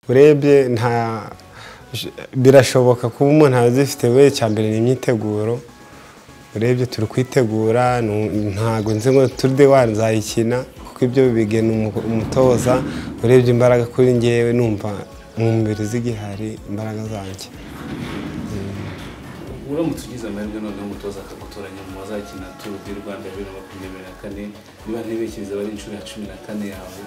urebye nta birashoboka kuba umuntu azifite we icya mbere ni imyiteguro urebye turi kwitegura ntabwo nzi ngo turide wazayikina kuko ibyo bigena umutoza urebye imbaraga kuri ngewe numva mu mubiri z'igihari imbaraga zanjye uramutse ugize amahirwe noneho umutoza akagutoranya mu bazakina turu di rwanda bibiri na makumyabiri na kane niba ntibekiriza bari inshuro ya cumi na kane yawe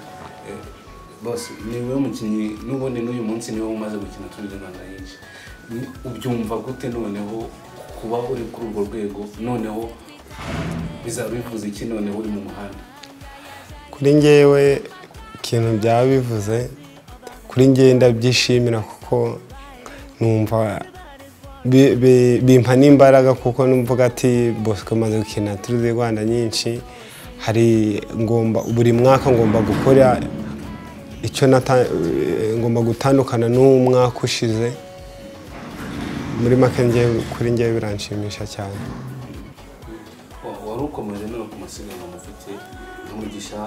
bose niwe mukinnyi n'ubundi n'uyu munsi niwe umaze gukina turu di rwanda nyinshi ubyumva gute noneho kuba uri kuri urwo rwego noneho bizaba bivuze iki noneho uri mu muhanda kuri ngewe ikintu byaba bivuze kuri ngewe ndabyishimira kuko numva bimpa n'imbaraga kuko numvaga ati bosco maze gukina turi di rwanda nyinshi hari ngomba buri mwaka ngomba gukora icyo ngomba gutandukana n'umwaka ushize muri make kuri ngewe biranshimisha cyane wari ukomeje no ku masiganwa mufite umugisha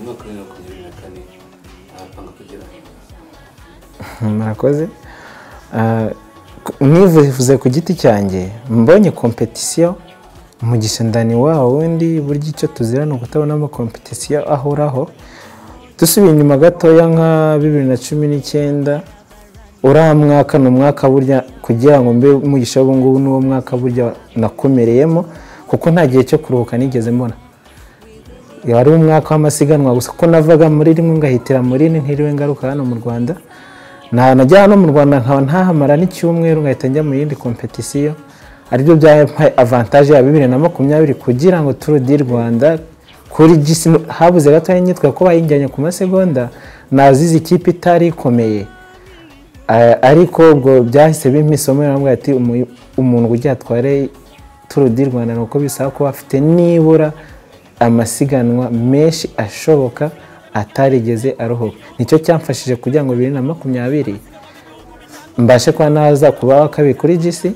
mu mwaka wa bibiri na makumyabiri na kane arapanga kugera murakoze mwivuze ku giti cyanjye mbonye kompetisiyo mu gisendani waho wundi burya icyo tuzira ni ukutabonamo kompetisiyo ahoraho dusubiye inyuma gatoya nka bibiri na cumi n'icyenda uriya mwaka ni umwaka burya kugira ngo mbe umugisha ngubu ni uwo mwaka burya nakomereyemo kuko nta gihe cyo kuruhuka nigeze mbona wari umwaka w'amasiganwa gusa ko navaga muri rimwe ngahitira muri ni ntiriwe ngaruka hano mu rwanda najya hano mu rwanda nkaba ntahamara n'icyumweru ngahita njya mu yindi kompetisiyo aribyo byampaye avantaje ya bibiri na makumyabiri kugira ngo turu di rwanda kuri gisi habuze gato nyitwa ko bayijyanye ku masegonda nazize ikipe itari ikomeye ariko ubwo byahise bimpa isomo yambwira ati umuntu ujya atware turu di rwanda ni uko bisaba kuba afite nibura amasiganwa menshi ashoboka atarigeze arohoka nicyo cyamfashije kugira ngo bibiri na makumyabiri mbashe kuba naza kuba wa kabiri kuri gisi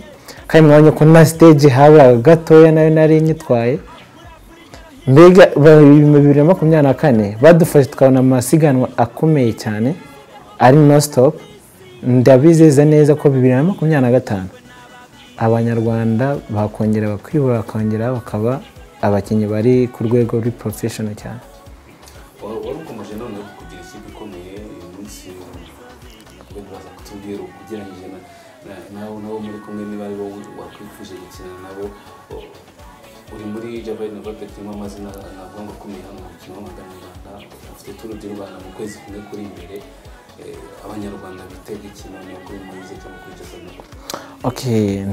kandi mwanya ko na siteji haburaga gatoya nayo nari nyitwaye mbega bibiri na makumyabiri na kane badufashe tukabona amasiganwa akomeye cyane ari no sitopu ndabizeza neza ko bibiri na makumyabiri na gatanu abanyarwanda bakongera bakwibohora bakongera bakaba abakinnyi bari ku rwego ruri porofeshono cyane wari ukomeje noneho kugira ikipe ikomeye uyu munsi baza kutubwira ugereranyije nawe nabo muri kumwe niba ari wowe wakwifuje gukina nabo uri muri javayini novapeti irimo amazina ntabwo ngo akomeye hano mu mukino w'amagana mu rwanda ufite turu di rwanda mu kwezi kumwe kuri imbere abanyarwanda bitega ikintu ni kuri moyize cyangwa kuri javayini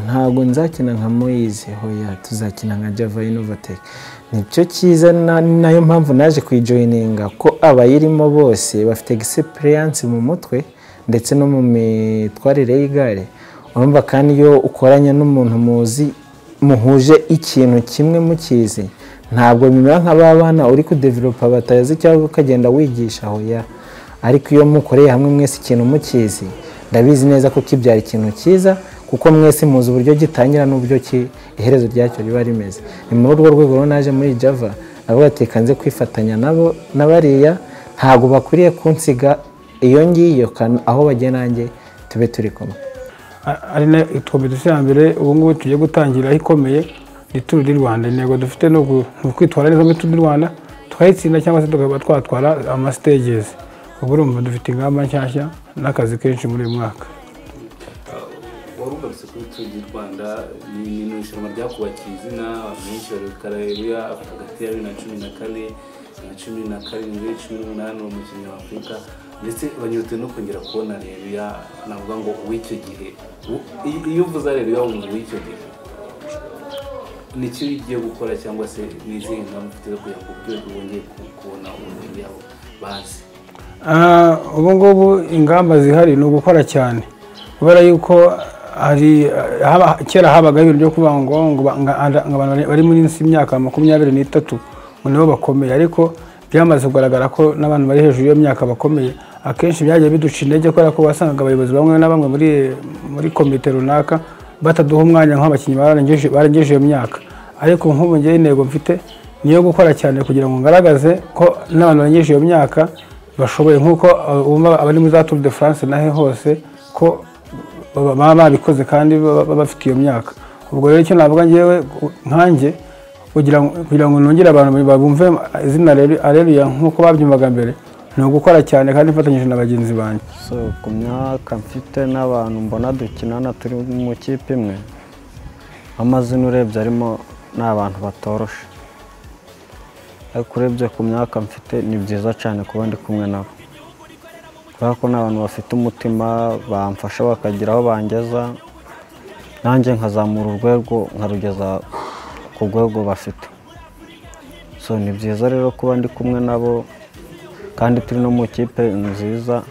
ntabwo nzakina nka moyize hoya tuzakina nka javayini novateke nicyo cyiza nayo mpamvu naje kuyijoyininga ko abayirimo bose bafite egisipuriyanse mu mutwe ndetse no mu mitwarire y'igare urumva kandi iyo ukoranye n'umuntu muzi muhuje ikintu kimwe mukizi ntabwo bimera nka ba bana uri kudeviropa batazi cyangwa ukagenda wigisha hoya ariko iyo mukoreye hamwe mwese ikintu mukizi ndabizi neza ko kibyara ikintu cyiza kuko mwese muzi uburyo gitangira n'uburyo iherezo ryacyo riba rimeze ni muri urwo rwego rero naje muri java nabo batekanze kwifatanya nabo na bariya ntabwo bakwiriye kunsiga iyo ngiyo aho bajya nanjye tube turi kumwe ari na kompetisiyo ya mbere ubu ngubu tugiye gutangira aho ikomeye ni turu di rwanda intego dufite ni ukwitwara neza muri turu di rwanda tukayitsinda cyangwa se tukaba twatwara amasitejezi ubu urumva dufite ingamba nshyashya n'akazi kenshi muri uyu mwaka warugarutse kuri turu di rwanda ni irushanwa ryakubakiye izina abantu benshi barabikarabiya hagati ya bibiri na cumi na kane na cumi na karindwi cumi n'umunani uwo mukinnyi wa afurika ndetse banyurutse no kongera kubona rebiya navuga ngo uw'icyo gihe iyo uvuze rebiya wumva uw'icyo gihe nicyo ugiye gukora cyangwa se n'izihe ngamba ufite zo kugira ngo urwego wongeye kubona umuntu yabo bazi ubu ngubu ingamba zihari ni ugukora cyane kubera yuko kera habaga ibintu byo kuvuga ngo abantu bari muri imyaka makumyabiri n'itatu ngo nibo bakomeye ariko byamaze kugaragara ko n'abantu bari hejuru y'iyo myaka bakomeye akenshi byagiye biduca intege kubera ko wasangaga abayobozi bamwe na bamwe muri komite runaka bataduha umwanya nk'abakinnyi barengeje iyo myaka ariko nk'ubu ngewe intego mfite niyo gukora cyane kugira ngo ngaragaze ko n'abantu banyeje iyo myaka bashoboye nk'uko uh, bumva abari muri za Tour de France nahe hose ko baba- baba babikoze kandi baba baba bafite iyo myaka ubwo rero icyo navuga ngewe u- nkanjye kugira ngo kugira ngo nongere abantu babumve izina areruya nk'uko babyumvaga mbere ni ugukora cyane kandi mfatanyije na bagenzi banjye so ku myaka mfite n'abantu mbona dukinana turi mu kipe imwe amazina urebye arimo ni abantu batorosha ariko urebye ku myaka mfite ni byiza cyane kuba ndi kumwe nabo kubera ko ni abantu bafite umutima bamfasha bakagira aho bangeza nanjye nkazamura urwego nkarugeza ku rwego bafite so ni byiza rero kuba ndi kumwe nabo kandi turi no mu kipe nziza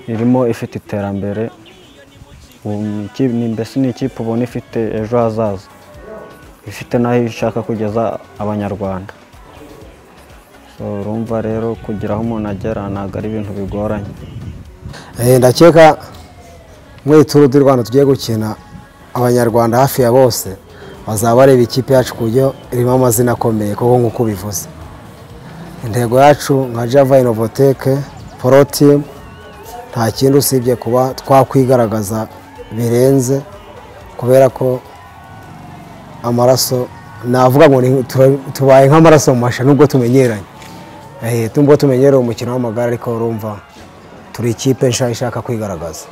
irimo ifite iterambere ubu ni iki- ni- mbese ni ikipe ubona ifite ejo hazaza ifite n'aho ishaka kugeza abanyarwanda So, urumva rero kugira aho umuntu agera ntabwo ari ibintu bigoranye Eh, ndakeka muri turu du rwanda tugiye gukina abanyarwanda hafi ya bose bazaba bareba ikipe yacu ku buryo irimo amazina akomeye kuko nk'uko ubivuze intego yacu nka java inovoteke porotimu nta kindi usibye kuba twakwigaragaza birenze kubera ko amaraso navuga ngo ni- tura- tubaye nk'amaraso mu masha nubwo tumenyeranye Eh, nubwo tumenyereye umukino w'amagare ariko urumva turi ikipe nshya ishaka kwigaragaza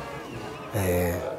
Eh,